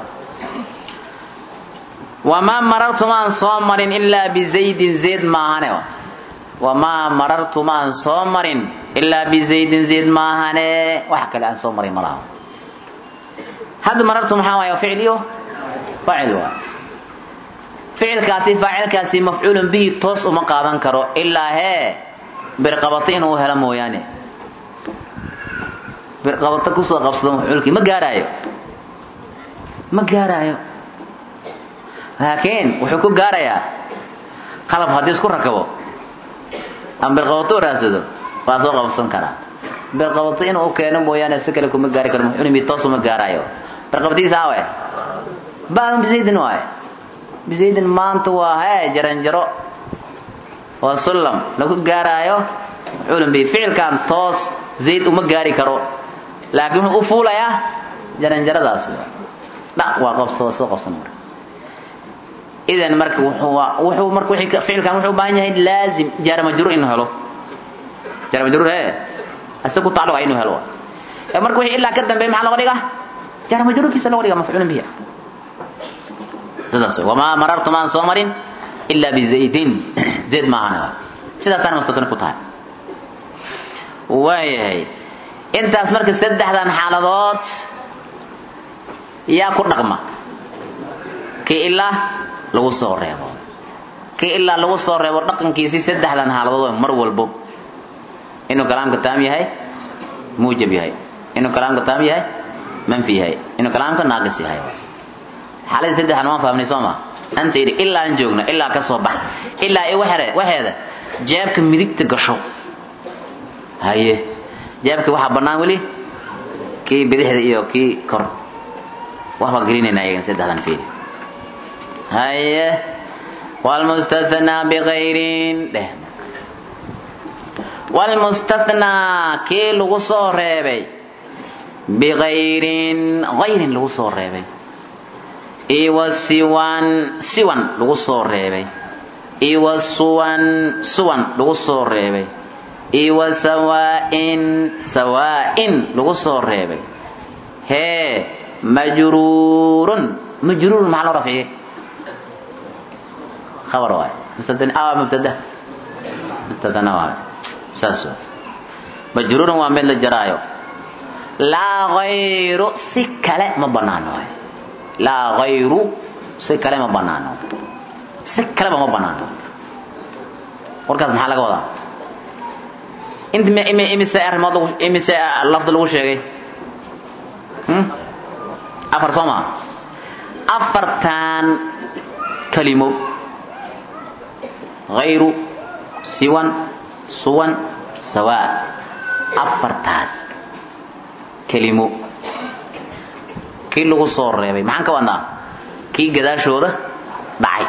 wamaa marartu maan soo marin ilaa bizaydin zayd maahane wamaa marartu maan soo marin ilaa bizaydin zayd maahane wax kale aan soo marin malaha hadda marartu maxaa waay ficliyo faacil waay ficilkaasi faacilkaasi mafcuulun bihi toos uma qaadan karo ilaa hee birqabato inuu helo mooyaane birqabato kusoo qabsado mafcuulkii ma gaaraayo ma gaaraayo laakiin wuxuu ku gaarayaa qalab haddii isku rakabo ama birqabato u raadsado waa soo qabsan karaa birqabato inuu keeno mooyaane si kale kuma gaari karo mafcuulun bihi toos uma gaaraayo birqabatiisa awe baan bizaydin waaye bizaydin maanta waa hee jaranjaro waa sullam lagu gaaraayo mafcuulun bihi ficilkan toos zayd uma gaari karo laakiin wuxuu u fuulayaa jaranjaradaas dhaq waa qabso soo qabsan marka idan marka wuxuu wuxuu marka wixii ficilkan wuxuu u baahan yahay laazim jaara majruur inuu helo jaara majruur hee asaga ku tacalluqa inuu helo ee marka wixii ilaa ka dambeeya maxaa looga dhigaa jaara majruurkiisa looga dhigaa mafcuulun bihi sidaas wey wamaa marartu maan soo marin ilaa bizaydin zayd maahana sidaasaana mustatana ku tahay waayahay intaas marka saddexdan xaaladood yaa ku dhaqma kii ilaa lagu soo reebo kii ilaa lagu soo reebo dhaqankiisii saddexdan xaaladood mar walbo inuu kalaamka taam yahay muujab yahay inuu kalaamka taam yahay manfi yahay inuu kalaamka naaqis yahay xaaladii saddexdan waan fahmnay soo ma anta idhi ilaa aan joogno ilaa ka soo bax ilaa i waxere waxeeda jeebka midigta gasho haye jeebka waxaa bannaan weli kii bidixda iyo kii kor waxbaa gelinaynaa iyagan saddexdan fiili haye wlmustathnaa bikayrin dheh wlmustathnaa kii lagu soo reebay bikayrin hayrin lagu soo reebay iwa siwan siwan lagu soo reebay iwa suwan suwan lagu soo reebay iwa sawaa'in sawaa'in lagu soo reebay hee majruurun majruurun maxaa loo rafciyey khabar waay mubtada awa mubtada mubtadana waay saas waay majruurun waa mid la jaraayo laa hayru si kale ma banaano waay laa hayru si kale ma banaano si kaleba ma banaano warkaas maxaa laga wadaa int imise arrimood imise lafdi lagu sheegay afar soo maa afartan kalimo hayru siwan suwan sawaa afartaas kelimo kii lagu soo reebay maxaan ka wadnaa kii gadaashooda dhacay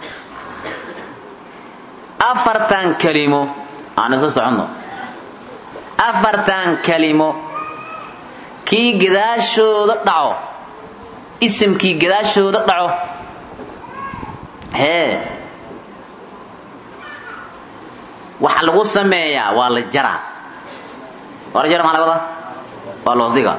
afartan kelimo aan isla soconno afartan kelimo kii gadaashooda dhaco isimkii gadaashooda dhaco hee waxa lagu sameeyaa waa la jaraa waa la jara maa laga wadaa waa la hoos dhigaa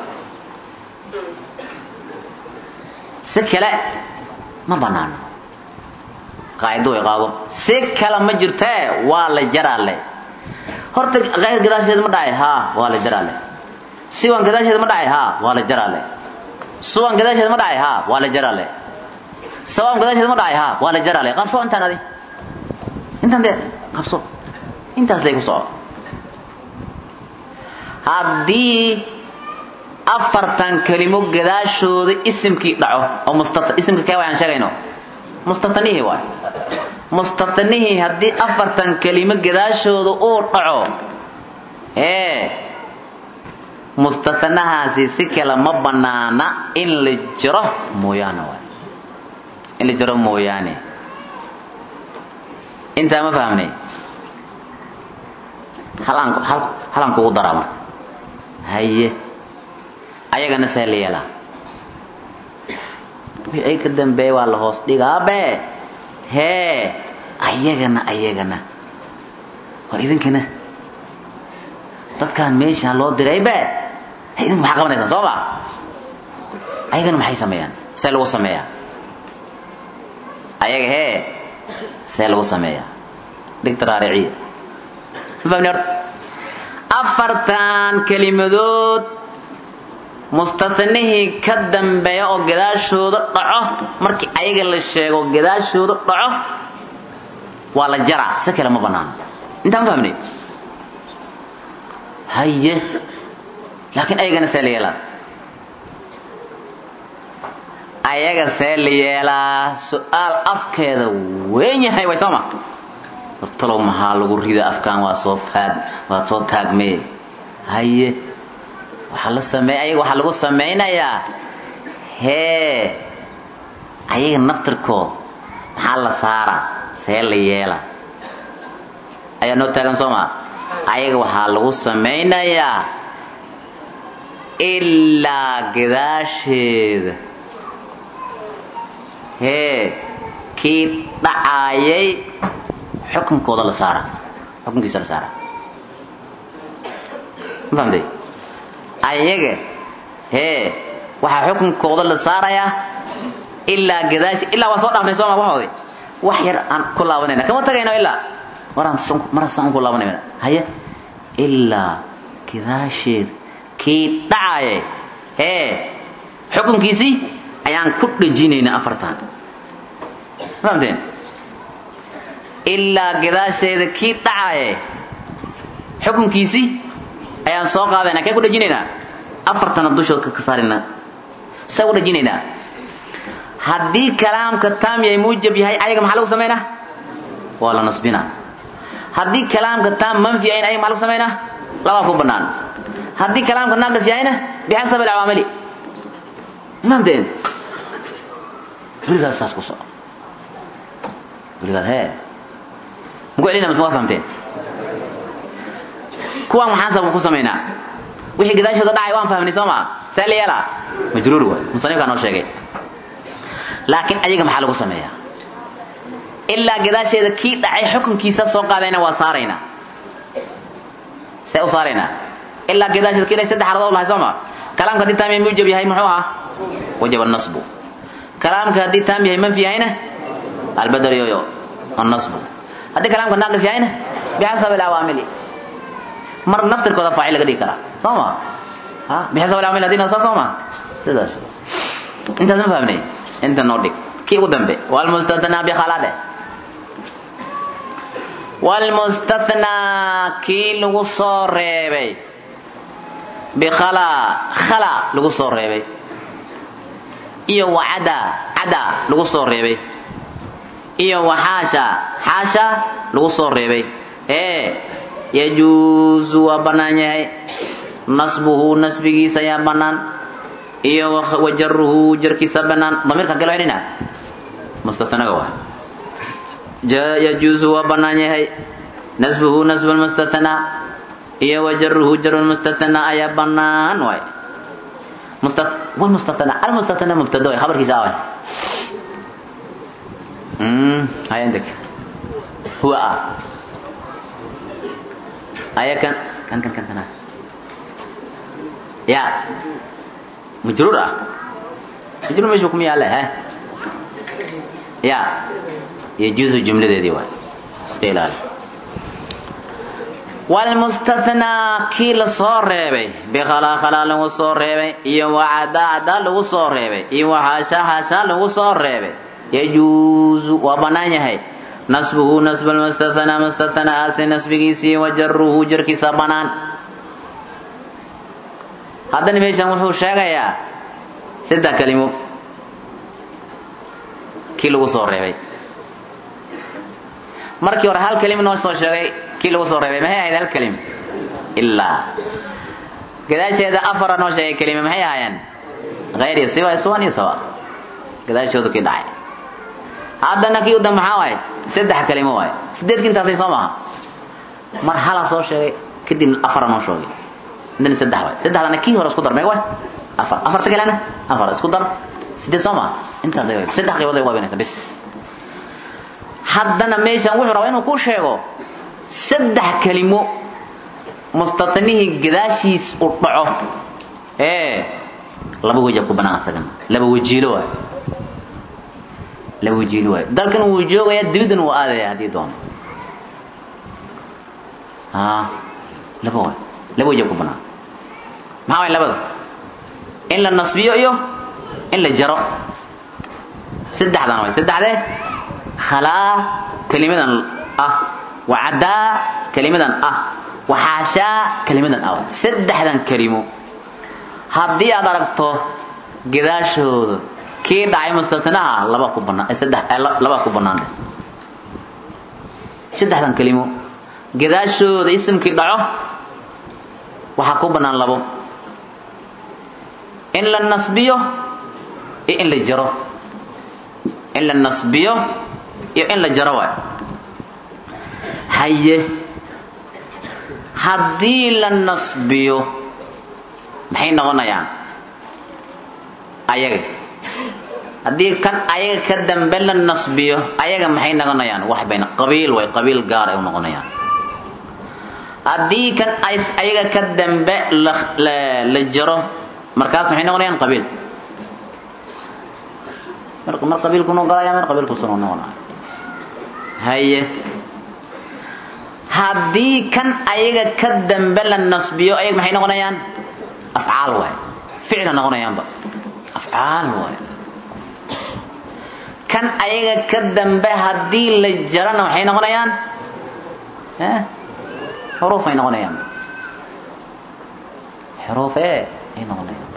si kale ma banaano qaacido way qaado si kale ma jirtee waa la jaraa le horta kayr gadaasheeda ma dhacay haa waa la jaraa le siwan gadaasheeda ma dhacay haa waa la jaraa le suwan gadaasheeda ma dhacay haa waa la jaraa le sawaan gadaasheeda ma dhacay haa waa la jaraa le qabso intaan adi intaan dee qabso intaas lay ku soco haddii afartan kelimo gadaashooda isimkii dhaco oo mustata isimka kee waayaan sheegayno mustatanihii waay mustatanihii haddii afartan kelimo gadaashooda uu dhaco ee mustatanahaasi si kale ma banaana in la jiro mooyaane waay in la jiro mooyaane intaa ma fahamnay halaan halaan kugu daraa marka haye ayagana see la yeelaa wixii ay ka dambeeya waa la hoos dhigaabe hee ayagana ayagana war idinkana dadkaan meeshaan loo diraybe he idinku maxaa qabanaysaan soo ma ayagana maxay sameeyaan see lagu sameeyaa ayaga hee see lagu sameeyaa dhigta raariciya ma fahmni horta afartan kelimadood mustatanihii ka dambeeya oo gadaashooda dhaco markii ayaga la sheego gadaashooda dhaco waa la jaraa si kale ma banaano intaan ma fahmnay haye laakiin ayagana see la yeelaa ayaga see la yeelaa su-aal afkeeda weyn yahay way soo ma hortalow maxaa lagu rida afkaan waa soo faad waa soo taagmee haye waxaa la sameey ayaga waxaa lagu samaynayaa hee ayaga naftirkood maxaa la saaraa see la yeela ayaa noo taagan soo maa ayaga waxaa lagu samaynayaa ilaa gadaasheeda hee kii dhacaayay xukunkooda la saara xukunkiisa la saara ma fahamtay ayaga hee waxaa xukunkooda la saarayaa ilaa gadaashi ilaa waan soo dhaafnay sooma waxoodi wax yar aan ku laabanayna kama tagayno ilaa maraan marasaan ku laabanayna haye ilaa gadaasheed kii dhacaya hee xukunkiisii ayaan ku dhejinaynaa afartan ma fahamteen ilaa gadaasheeda kii dhacaya xukunkiisii ayaan soo qaadayna kee ku dhejinaynaa afartana dushood ka saarina saa u dhejinaynaa haddii kalaamka taam yahay muujab yahay ayaga maxaa lagu samaynaa waa la nasbinaa haddii kalaamka taam manfi yahayn ayaga maxaa lagu samaynaa labaa ku bannaan haddii kalaamka naaqis yahayna bixasab alcawaamili fahamteen weligaas saas ku soco weligaas hee muku celina mas waa fahamteen kuwaan maxaan sabab ku samaynaa wixii gadaashooda dhacay waan fahmnay soo maa see la yeelaa majruur waay musanifkaa noo sheegay laakiin ayaga maxaa lagu sameeyaa ilaa gadaasheeda kii dhacay xukunkiisa soo qaadayna waa saaraynaa see u saaraynaa ilaa gadaasheeda kii dhacay saddex xaladood lahay soo maa kalaamka haddii taam yahay muujab yahay muxuu ahaa wajaba nasbu kalaamka haddii taam yahay manfi yahayna albadal yoyo annasbu haddii kalaamka naaqis yahayna bixasab alawaamili mar naftirkooda faacil laga dhigi karaa soo ma ha bixisab alcaamil hadina saa soo ma sidaas intaas ma fahmnay inta noo dhig kii ugu dambe walmustathnaa bikhalade walmustathnaa kii lagu soo reebay bikhala khala lagu soo reebay iyo wacada cada lagu soo reebay iyo waxaasha xaasha lagu soo reebay ee yajuusu waa bannaan yahay nasbuhu nasbigiisa ayaa bannaan iyo wajaruhu jarkiisa bannaan damiirka kale celina mustatanaga waa yajuusu waa bannaan yahay nasbuhu nasbu lmustathnaa iyo wa jaruhu jaru lmustathnaa ayaa bannaan waay والمستثنى المستثنى مبتدا خبر كيسا واي امم هاي عندك هو ا ايا كان كان كان كان يا مجرور مجرور مش حكم ياله ها يا يجوز الجمله دي واي استقلال walmustathnaa kii la soo reebay bikhalaa khalaa lagu soo reebay iyo wacadaa cadaa lagu soo reebay iyo waxaashaa haashaa lagu soo reebay yajuusu waa bannaan yahay nasbuhu nasba lmustathnaa mustathnahaasi nasbigiisii wa jaruhu jarkiisa bannaan haddana meeshan wuxuu sheegayaa saddex kelimo kii lagu soo reebay markii hore hal kelima noo soo sheegay kii lagu soo reebay maxay ahayd hal kelim ilaa gadaasheeda afara noo sheegay kelima maxay ahaayeen hayr iyo siwa iswan iyo sawa gadaashoodu kii dhacay haddana kii udan maxaa waaye saddex kelimo waaye sideedki intaasay soo maha mar hala soo sheegay kadib afara noo sheegay indana saddex waaye saddexdana kii hore isku dar meeg waay afar afarta kalena afar isku dar sideed soo maha intaasay waay saddex qaybood ay waabinaysa bis haddana meeshan wuxuu rabaa inuu ku sheego saddex kelimo mustathnihii gadaashiis u dhaco ee laba weja ku banaan asagana laba wajiilo waay laba wajiilo waay dalkan wuu joogaya dibiddan wuu aadaya haddii doono a laba waay laba weja ku banaan maxaa waay labada in la nasbiyo iyo in la jaro saddexdan waay saddexdee khalaa kelimadan ah wacadaa kelimadan ah waxaashaa kelimadan ah saddexdan kelimo haddii aad aragto gadaashooda kii dhacay mustatnaha laba ku banaan saddex laba ku banaan saddexdan kelimo gadaashooda isimkii dhaco waxaa ku banaan labo in la nasbiyo iyo in la jaro in la nasbiyo iyo in la jaro waay haye haddii la nasbiyo maxay noqonayaan ayaga haddii kan ayaga ka dambe la nasbiyo ayaga maxay noqonayaan wax bayna qabiil way qabiil gaar ay u noqonayaan haddii kan ayaga ka dambe la la jaro markaas maxay noqonayaan qabiil mar qabiilku noo galaya mar qabiilkusu noo noqonaya haye haddii kan ayaga ka dambe la nasbiyo ayaga maxay noqonayaan afcaal waay ficla noqonayaanba afcaal waay kan ayaga ka dambe haddii la jarana waxay noqonayaan xuruuf ay noqonayaanba xuruuf e ay noqonayaan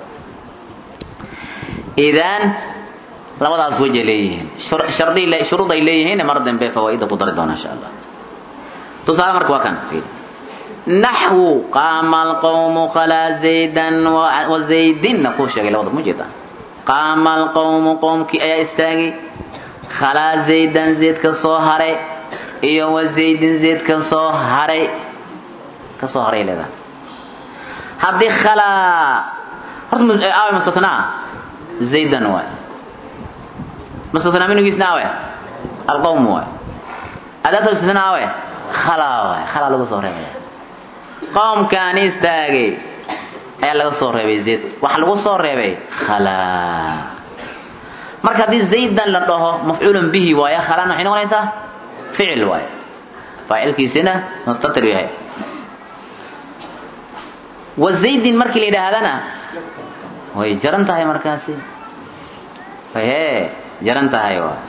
idan labadaas wejay leeyihiin shardi shuruud ay leeyihiin mar dambe fawaaida ku dari doona insha allah tusaale marka waa kan naxwu qaama alqawmu khalaa zaydan wa zaydinna kuu sheegay labada ma jeeda qaama alqawmu qowmkii ayaa istaagay khalaa zaydan zayd ka soo haray iyo wa zaydin zayd ka soo haray ka soo haray leedahay haddii khalaa horta aawe mustathnaa zaydan waay mustathnaa minigiisna awe alqawm waay adaata mustathnaa awe khalaa waay khalaa lagu soo reebaya qowmkaani istaagay ayaa laga soo reebay zayd waxa lagu soo reebay khalaa marka haddii zaydan la dhaho mafcuulan bihi waaya khalaan waxay noqonaysaa ficil waay faacilkiisina mustatir yahay wa zaydin markii la yidhaahdana way jaran tahay markaasi he jaran tahay waay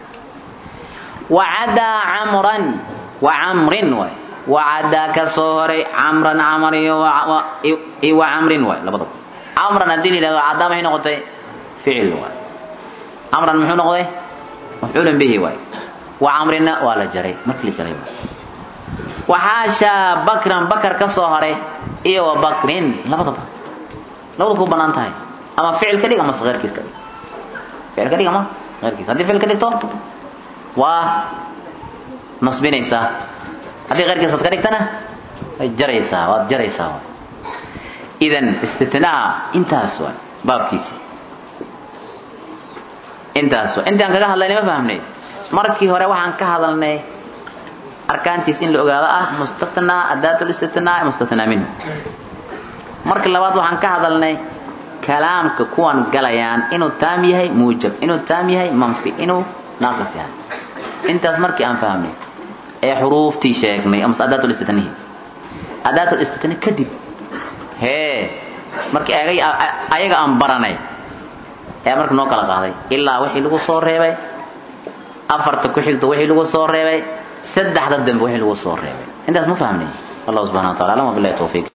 wacadaa camran wa camrin waay wacadaa ka soo horay camran camar iyo wa camrin waay labadaba camran haddii la yidhahdo cadaa maxay noqotay ficil waay camran muxuu noqday mafcuulan bihi waay wa camrinna waa la jaray markii la jaray waay waxaashaa bakran bakar ka soo horay iyo wa bakrin labadaba labada ku banaan tahay ama ficil ka dhig ama eyrkiis ka dhig ficil ka dhig ama eyrkiis haddii ficil ka dhigto waa nasbinaysaa haddii keyrkiisaad ka dhigtana way jaraysaa waad jaraysaa idan istitnaa intaas waa baabkiisi intaas waa intaan kaga hadlaynay ma fahamnay markii hore waxaan ka hadalnay arkaantiis in la ogaado ah mustathnaa adaat listithnaa mustathnaa minhu marka labaad waxaan ka hadalnay kalaamka kuwan galayaan inuu taam yahay muujab inuu taam yahay manfi inuu naaqis yahay intaas markii aan fahamnay ee xuruuftii sheegnay amase adaat listithnihi adaat listithni kadib hee markii ayaga aan baranay ayaa marka noo kala qaaday ilaa wixii lagu soo reebay afarta ku xigta wixii lagu soo reebay saddexda dambe wixii lagu soo reebay intaas ma fahmnay allah subhanahu wa ta'ala alam billahi tawfiq